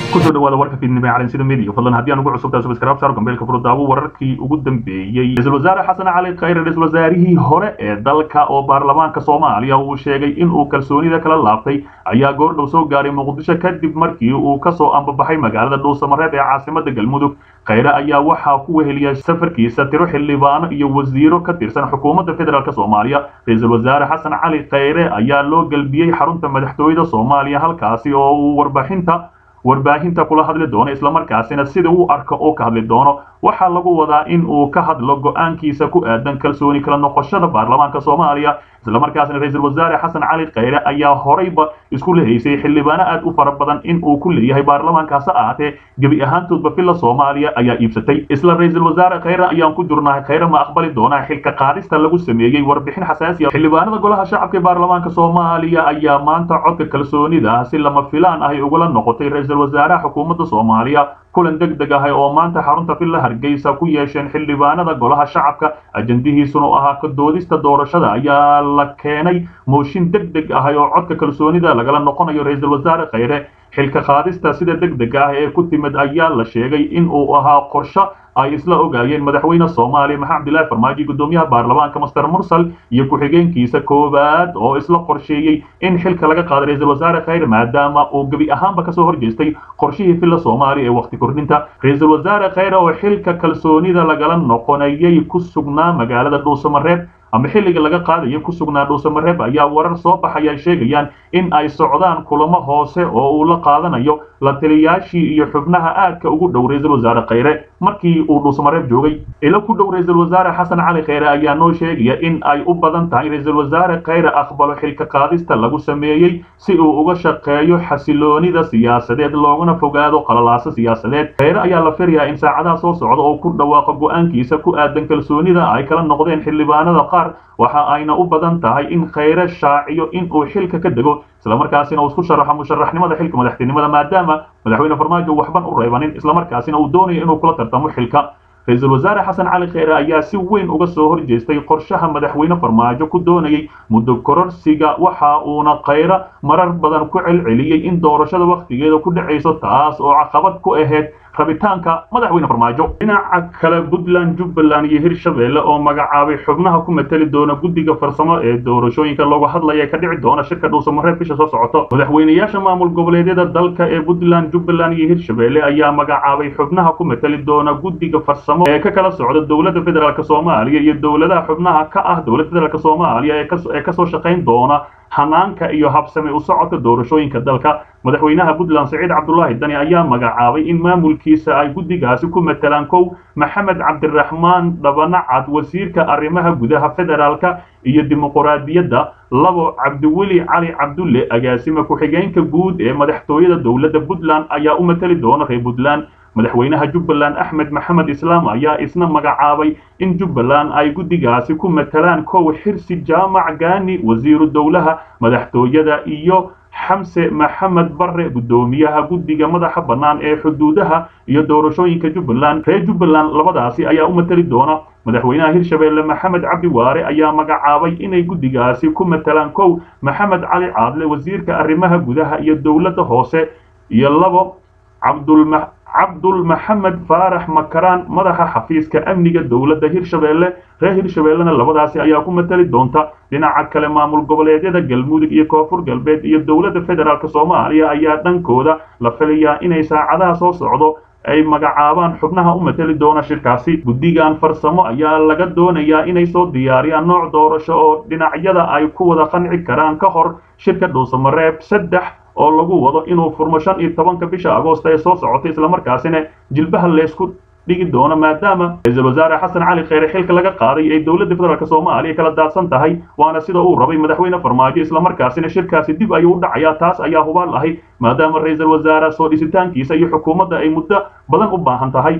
kusoo dhawaada warka fiidnimo ee calansida media fadlan haddii aan ugu cusubtahay subscribe saar gambeelka furudaawo wararkii ugu dambeeyey ra-iisul wasaare xasan cali khayre ra-iisul wasaarihii hore ee dalka oo baarlamaanka soomaaliya uu sheegay in uu kalsoonida kala laabtay ayaa goordhow soo gaaray muqdisho kadib markii uu kasoo ambabaxay magaalada dhuusamareeb ee caasimada galmudug khayre ayaa waxaa ku weheliyay safarkiisa tiro xildhibaano iyo wasiiro ka tirsan xukuumadda federaalk soomaaliya ra-iisul wasaare xasan cali khayre ayaa loo gelbiyey xarunta madaxtooyada soomaaliya halkaasi oo uu warbaaxinta warbaahinta kula hadli doono islamarkaasina sida uu arko oo ka hadli doono waxaa lagu wadaa in uu ka hadlo go-aankiisa ku aadan kalsooni kala noqoshada baarlamaanka soomaaliya islamarkaasina ra-iisul wasaare xasan cali khayre ayaa horeyba isku lehaysay xildhibaano aad u fara badan in uu ku leeyahay baarlamaankaasi ahaatee gebi ahaantoodba filla soomaaliya ayaa iibsatay isla ra-iisul wasaare khayre ayaan ku jirnahay khayre ma aqbali doonaa xilka qaadista lagu sameeyey warbixin xasaasiya xildhibaanada golaha shacabka ee baarlamaanka soomaaliya ayaa maanta codka kalsoonida si lama filaan ahy ugala noqotay ra-iisul wasaaraha xukuumadda soomaaliya kulan deg deg ahay oo maanta xarunta villa hargeysa ku yeesheen xildhibaanada golaha shacabka ajandihiisuna u ahaa kadoodista doorashada ayaa la keenay mooshin deg deg ahay oo codka kalsoonida lagala noqonayo ra-iisul wasaare khayre xilka qaadista sida deg deg ah ee ku timid ayaa la sheegay in uu ahaa qorsho ay isla ogaayeen madaxweyne soomaaliya maxamed abdillahi farmaajo gudoomiyaha baarlamaanka master mursal iyo ku-xigeenkiisa koowaad oo isla qorsheeyey in xilka laga qaado ra-iisul wasaare khayre maadaama uu gebi ahaanba kasoo horjeestay qorshihii villa soomaaliya ee waqti kordhinta ra-iisul wasaare khayre oo xilka kalsoonida lagala noqonayay ku sugnaa magaalada dhuusamareeb ama xilliga laga qaadayo ku sugnaa dhuusamareeb ayaa warar soo baxaya sheegayaan in ay socdaan kulamo hoose oo uu la qaadanayo la taliyaashii iyo xubnaha aadka ugu dhow ra-iisul wasaare khayre markii uu dhuusamareeb joogay ilo ku dhow ra-iisul wasaare xasan cali khayre ayaa noo sheegaya in ay u badan tahay ra-iisul wasaare khayre aqbalo xilka qaadista lagu sameeyey si uu uga shaqeeyo xasiloonida siyaasadeed loogana fogaado qalalaaso siyaasadeed khayre ayaa la filayaa in saacadaha soo socda oo ku dhawaaqo go-aankiisa ku aadan kalsoonida ay kala noqdeen xildhibaanada qaar waxa ayna u badan tahay in khayre shaaciyo in uu xilka ka dego islamarkaasina uu isku sharaxo musharaxnimada xilka madaxtinimada maadaama madaxweyne farmaajo waxban u reebanin islamarkaasina uu doonayo inuu kula tartamo xilka ra-iisul wasaare xasan cali khayre ayaa si weyn uga soo horjeestay qorshaha madaxweyne farmaajo ku doonayay muddo kororsiga waxa uuna khayre marar badan ku celceliyey in doorashada wakhtigeeda ku dhacayso taas oo caqabad ku ahayd rabitaanka madaxweyne farmaajo dhinaca kale puntland jubbaland iyo hirshabeelle oo magacaabay xubnaha ku mateli doona guddiga farsamo ee doorashooyinka looga hadlaya ka dhici doona shirka dhuusamareeb bisha soo socoto madaxweynayaasha maamul goboleedyada dalka ee puntland jubbaland iyo hirshabeelle ayaa magacaabay xubnaha ku mateli doona guddiga farsamo ee ka kala socda dowladda federaalk soomaaliya iyo dowladaha xubnaha ka ah dowladda federaalk soomaaliya ee kasoo shaqayn doona hanaanka iyo habsami u socodka doorashooyinka dalka madaxweynaha puntland saciid cabdulaahi dani ayaa magacaabay in maamulkiisa ay guddigaasi ku matelaan kow maxamed cabdiraxmaan dhabanacad wasiirka arrimaha gudaha federaalka iyo dimuquraadiyadda labo cabdiweli cali cabdulle agaasime ku-xigeenka guud ee madaxtooyada dowladda puntland ayaa u mateli doona reer puntland madaxweynaha jubbaland axmed maxamed islaam ayaa isna magacaabay in jubbaland ay guddigaasi ku matelaan kow xirsi jaamac gaani wasiiru dowlaha madaxtooyada iyo xamse maxamed barre guddoomiyaha guddiga madaxa bannaan ee xuduudaha iyo doorashooyinka jubbaland reer jubbaland labadaasi ayaa u mateli doona madaxweynaha hirshabeelle maxamed cabdi waare ayaa magacaabay inay guddigaasi ku matelaan kow maxamed cali caadle wasiirka arrimaha gudaha iyo dowladda hoose iyo labo cabdulma cabdul maxamed faarax makaraan madaxa xafiiska amniga dowladda hirshabeelle reer hirshabeellena labadaasi ayaa ku mateli doonta dhinaca kale maamul goboleedyada galmudug iyo koonfur galbeed iyo dowladda federaalk soomaaliya ayaa dhankooda la filayaa inay saacadaha soo socdo ay magacaabaan xubnaha u mateli doona shirkaasi guddigan farsamo ayaa laga doonayaa inay soo diyaariyaan nooc doorasho oo dhinacyada ay ku wada qanci karaan ka hor shirka dhuusamareeb saddex oo lagu wado inuu furmo shan iyo tobanka bisha agoosta ee soo socotay islamarkaasina jilbaha leysku dhigi doono maadaama ra-iisul wasaare xasan cali khayre xilka laga qaaday ay dowladda federaalk soomaaliya kala daadsan tahay waana sida uu rabay madaxweyne farmaajo islamarkaasina shirkaasi dib ayuu u dhacayaa taas ayaa hubaal ahay maadaama ra-iisul wasaare soo dhisitaankiisa iyo xukuumadda ay muddo badan u baahan tahay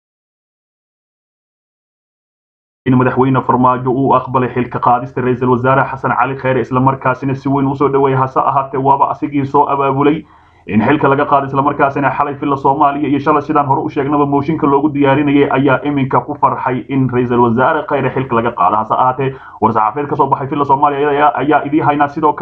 in madaxweyne farmaajo uu aqbalay xilka qaadista ra-iisul wasaare xasan cali khayre islamarkaasina si weyn usoo dhaweeyay hase ahaatee waaba asigii soo abaabulay in xilka laga qaado islamarkaasina xalay filla soomaaliya iyo shalay sidaan hore u sheegnaba mooshinka loogu diyaarinayay ayaa iminka ku farxay in ra-iisul wasaare khayre xilka laga qaado hase ahaatee war-saxaafeed kasoo baxay filla soomaaliya ayaa idii haynaa sidoo kale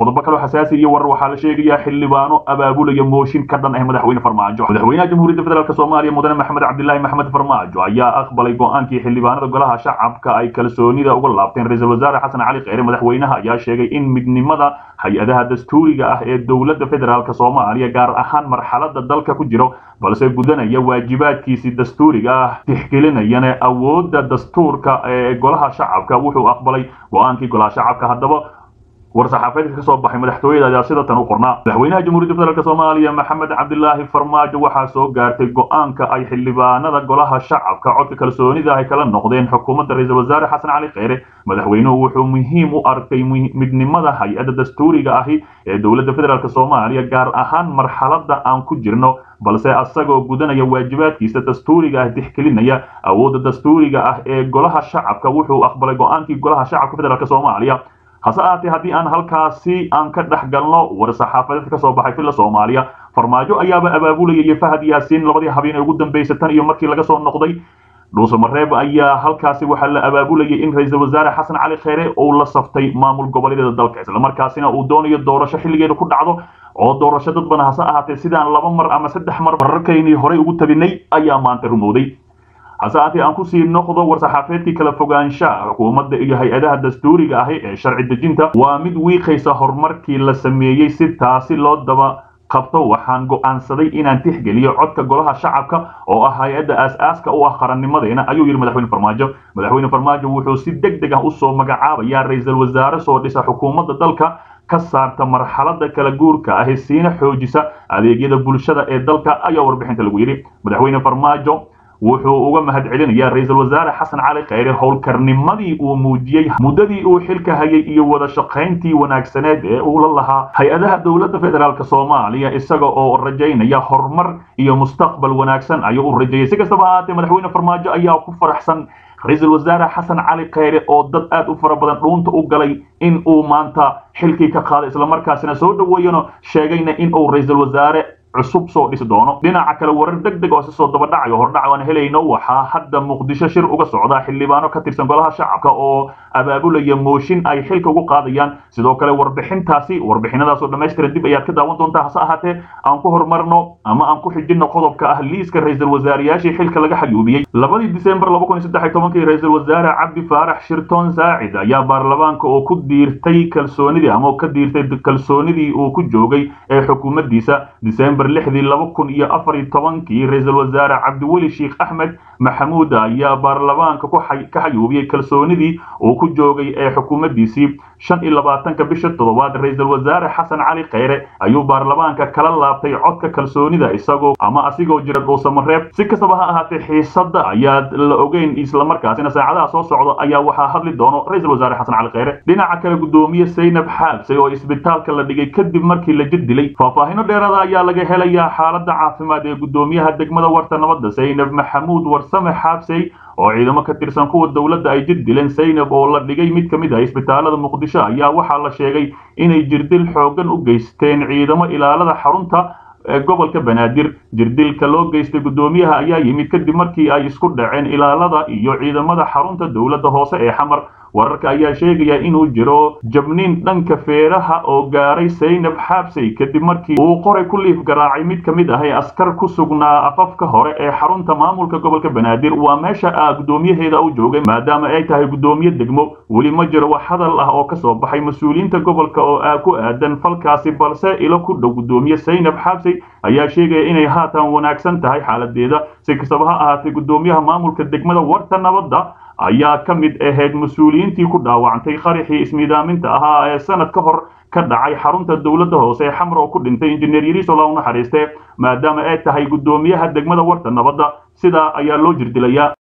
qodobo kaloo xasaasi iyo warar waxaa la sheegayaa xildhibaano abaabulaya mooshin ka dhan ah madaxweyne farmaajo madaxweynaha jamhuuriyadda federaalk soomaaliya mudane maxamed cabdilaahi maxamed farmaajo ayaa aqbalay go-aankii xildhibaanada golaha shacabka ay kalsoonida uga laabteen ra-iisul wasaare xasan cali kheyre madaxweynaha ayaa sheegay in midnimada hay-adaha dastuuriga ah ee dowladda federaalk soomaaliya gaar ahaan marxalada dalka ku jiro balse gudanaya waajibaadkiisii dastuuriga ah tixgelinayana awoodda dastuurka ee golaha shacabka wuxuu aqbalay go-aankii golaha shacabka haddaba war-saxaafaedka ka soo baxay madaxtooyada ayaa sida tan u qornaa madaxweynaha jamhuuriyadda federaalk soomaaliya maxamed cabdilaahi farmaajo waxaa soo gaartay go-aanka ay xildhibaanada golaha shacabka codka kalsoonida ay kala noqdeen xukuumadda ra-iisul wasaare xasan cali kheyre madaxweynuhu wuxuu muhiim u arkay midnimada hay-adda dastuuriga ahi ee dowladda federaalk soomaaliya gaar ahaan marxalada aan ku jirno balse asagoo gudanaya waajibaadkiisa dastuuriga ah tixgelinaya awoodda dastuuriga ah ee golaha shacabka wuxuu aqbalay go-aankii golaha shacabka federaalk soomaaliya hase ahaatee haddii aan halkaasi aan ka dhex galno war-saxaafadeedka ka soo baxay filla soomaaliya farmaajo ayaaba abaabulayay fahad yaasiin labadii habeen ee ugu dambeysay tan iyo markii laga soo noqday dhuusamareeb ayaa halkaasi waxaa la abaabulayay in ra-iisul wasaare xasan cali kheyre uu la saftay maamul goboleedyada dalka islamarkaasina uu doonayo doorasho xilligeeda ku dhacdo oo doorasho dad badan hase ahaatee sidaan laba mar ama saddex mar wararkaynii horey ugu tabinay ayaa maanta rumowday hase ahaatee aan kusii noqdo war-saxaafeedkii kala fogaanshaha xukuumadda iyo hay-adaha dastuuriga ahi ee sharci dejinta waa mid wiiqaysa horumarkii la sameeyey si taasi loo daba qabto waxaan go'aansaday inaan tixgeliyo codka golaha shacabka oo ah hay-adda aas-aaska u ah qarannimadeena ayuu yidhi madaxweyne farmaajo madaxweyne farmaajo wuxuu si deg deg ah usoo magacaabayaa ra-iisul wasaare soo dhisa xukuumadda dalka ka saarta marxalada kala guurka ahi siina xoojisa adeegyada bulshada ee dalka ayaa warbixinta lagu yidhi madaxweyne farmaajo wuxuu uga mahad celinayaa ra-iisul wasaare xasan cali kheyre howlkarnimadii uu muujiyey muddadii uu xilka hayay iyo wada shaqayntii wanaagsaneed ee uu la lahaa hay-adaha dowladda federaalk soomaaliya isaga oo rajaynaya horumar iyo mustaqbal wanaagsan ayuu u rajeeyay si kastaba ahaatee madaxweyne farmaajo ayaa ku faraxsan ra-iisul wasaare xasan cali kheyre oo dad aad u fara badan dhuunta u galay in uu maanta xilkii ka qaaday islamarkaasina soo dhaweeyano sheegayna in uu ra-iisul wasaare cusub soo dhisi doono dhinaca kale warar deg deg oo si soo daba dhacayo hordhac aan helayno waxaa hadda muqdisho shir uga socda xildhibaano ka tirsan golaha shacabka oo abaabulaya mooshin ay xilka ugu qaadayaan sidoo kale warbixintaasi warbixinadaasoo dhammaystiran dib ayaad ka daawan doontaa hase ahaatee aan ku horumarno ama aan ku xijinno qodobka ah liiska ra-iisul wasaarayaashii xilka laga xayuubiyey labadii disembar laba kun iyo saddex iyo tobankii ra-iisul wasaare cabdi faarax shirton saacid ayaa baarlamaanka oo ku diirtay kalsoonidii ama ka diirtay kalsoonidii uu ku joogay ee xukuumaddiisa disembar lixdii laba kun iyo afar iyo tobankii ra-iisul wasaare cabdiweli sheekh axmed maxamuud ayaa baarlamaanka ka xayuubiyey kalsoonidii uu ku joogay ee xukuumaddiisii shan iyo labaatanka bisha toddobaad ra-iisul wasaare xasan cali kheyre ayuu baarlamaanka kala laabtay codka kalsoonida isagoo ama asigoo jira dhuusamareeb si kastaba ha ahaatee xiisadda ayaa la ogeyn islamarkaasina saacadaha soo socda ayaa waxaa hadli doono ra-iisul wasaare xasan cali kheyre dhinaca kale guddoomiye saynab xaabsay oo isbitaalka la dhigay kadib markii la jid dilay faahfaahino dheerada ayaa laga helayaa xaaladda caafimaad ee guddoomiyaha degmada warta nabadda saynab maxamuud warsame xaabsay oo ciidamo ka tirsan kuwa dowladda ay jir dileen saynab oo la dhigay mid ka mid ah isbitaalada muqdisho ayaa waxaa la sheegay inay jirdil xooggan u geysteen ciidamo ilaalada xarunta gobolka banaadir jirdilka loo geystay guddoomiyaha ayaa yimid kadib markii ay isku dhaceen ilaalada iyo ciidamada xarunta dowladda hoose ee xamar wararka ayaa sheegaya inuu jiro jabniin dhanka feeraha oo gaaray saynab xaabsay kadib markii uu qoray ku liif garaacay mid ka mid ah ee askar ku sugnaa afafka hore ee xarunta maamulka gobolka banaadir waa meesha a guddoomiyaheeda u joogay maadaama ay tahay guddoomiye degmo weli ma jiro wax hadal ah oo ka soo baxay mas-uuliyiinta gobolka oo ku aadan falkaasi balse ilo ku dhow guddoomiye saynab xaabsay ayaa sheegaya inay haatan wanaagsan tahay xaaladeeda si kastaba ha ahaatee guddoomiyaha maamulka degmada warta nabadda ayaa ka mid ahayd mas-uuliyiintii ku dhaawacantay qaraxii ismiidaaminta ahaa ee sanad ka hor ka dhacay xarunta dowladda hoose ee xamar oo ku dhintay injineer yariisola u naxariiste maadaama ay tahay guddoomiyaha degmada warta nabadda sidaa ayaa loo jirdilayaa